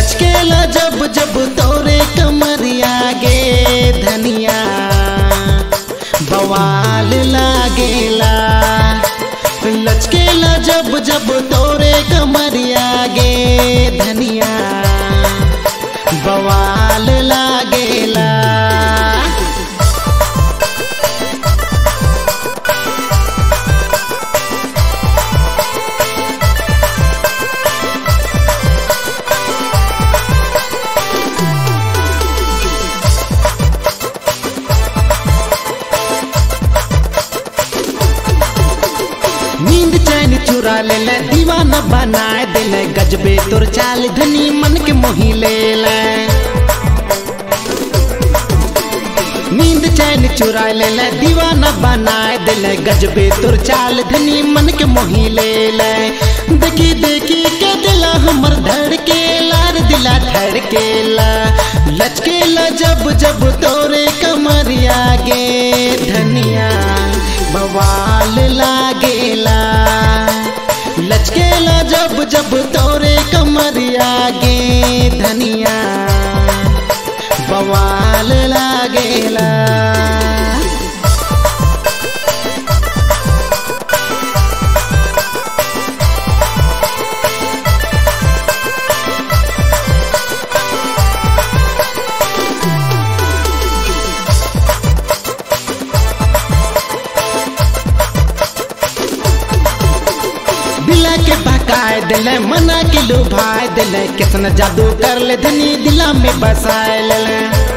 लचकेला जब जब तोरे कमरिया गे धनिया बवाल लागेला लचकेला जब जब तोरे कमरिया गे धनिया बवाल लागेला नींद चैन चुरा ले ले दीवाना बनाए दिले गजबे तोर चाल धनी मन के मोही ले ले नींद चैन चुरा ले ले दीवाना बनाए दिले गजबे तोर चाल धनी मन के मोही ले ले देखी देखी के दिला हमर धड़के लार दिला धड़केला लचकेला जब जब तोरे कमरिया गे धनिया बवाल लागेला लचकेला जब जब तोरे कमरिया गे धनिया बवाल लागेला दिला के बकाए दिले मना के लुभाए दिले कितना जादू कर ले धनी दिला में बसाए ले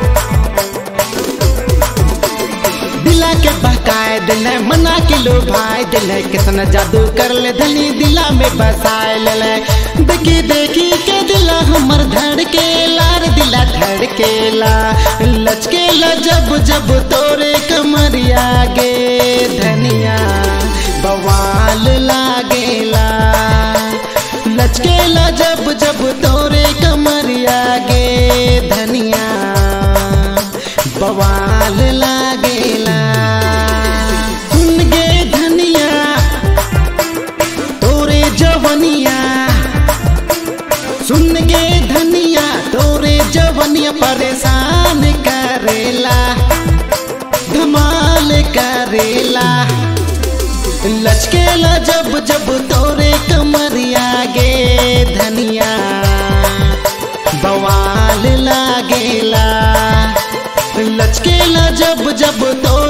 दिला के बकाए दिले मना के लुभाए दिले कितना जादू कर ले धनी दिला में बसाए ले देखी देखी के दिला हमर धड़के लार दिला धड़केला लचकेला जब जब तोरे कमरिया गे धनिया बवाल लागेला लचकेला जब जब तोरे कमरिया गे धनिया बवाल लागेला सुन गे धनिया तोरे जवनिया सुन गे धनिया तोरे जवनिया परेशान करेला धमाल करेला लचकेला जब जब तोरे कमरिया गे धनिया बवाल लागेला लचकेला जब जब तो